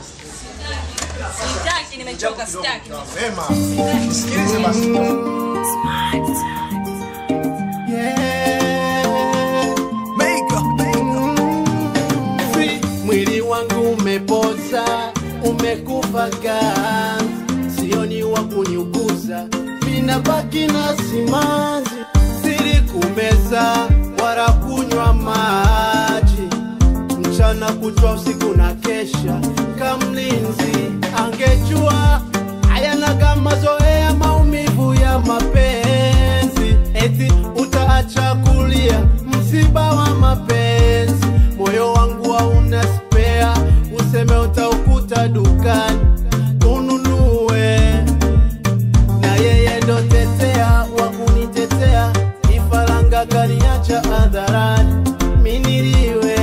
Sitaki, nimechoka, sitaki. Vema, nisikilize basi. Si, mwili wangu umepoza, umekufa ganzi, sioni wa kuniuguza, ninabaki na simanzi, siri kumeza wala kunywa maji, mchana kutwa usiku na kesha kamlinzi, angejua hayanaga mazoea maumivu ya mapenzi, eti utaacha kulia msiba wa mapenzi, moyo wangu hauna spea, useme utaukuta dukani ununue, na yeye ndo tetea wa kunitetea, ifaranga kaniacha hadharani miniliwe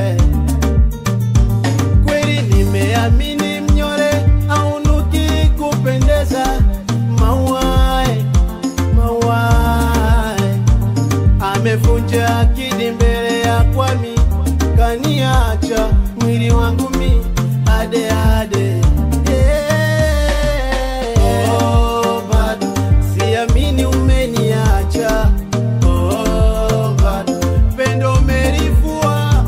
kweli nimeamini mnyore aunuki kupendeza mauae mauae amevunja akidi mbele ya kwami kaniacha mwili wangu mi ade ade Eh, oh, bado siamini umeniacha oh, bado pendo umelivua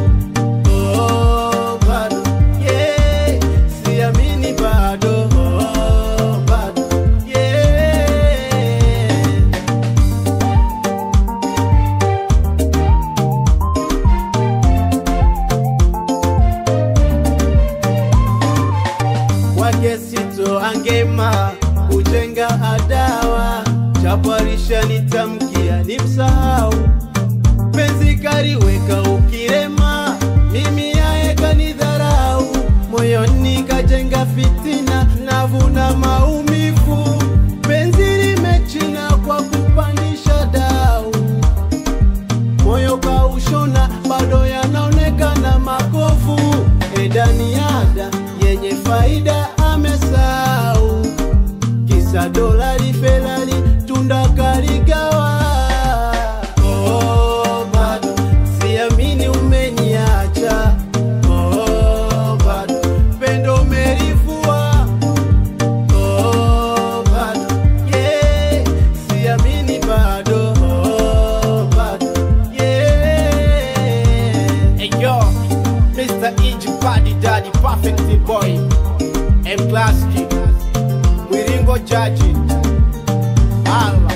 Oh, bado, yeah, siamini bado, oh, bado, yeah. Kwake sito angema kujenga adawa, japo alishanitamkia nimsahau penzi kaliweka ukirema, mimi yaye kanidharau, moyoni kajenga fitina, navuna maumivu, penzi limechina kwa kupandisha dau, moyo kaushona, bado yanaonekana makovu, edani ada yenye faida amesau, kisa dolari felali tunda kaligawa Oh, bado siamini umeniacha oh, bado pendo umelivua oh, bado yeah, siamini bado oh, bado yeah. Hey yo, Mr. Iji Paddy Daddy Perfect Boy M Classic Mwiringo Jaji Allah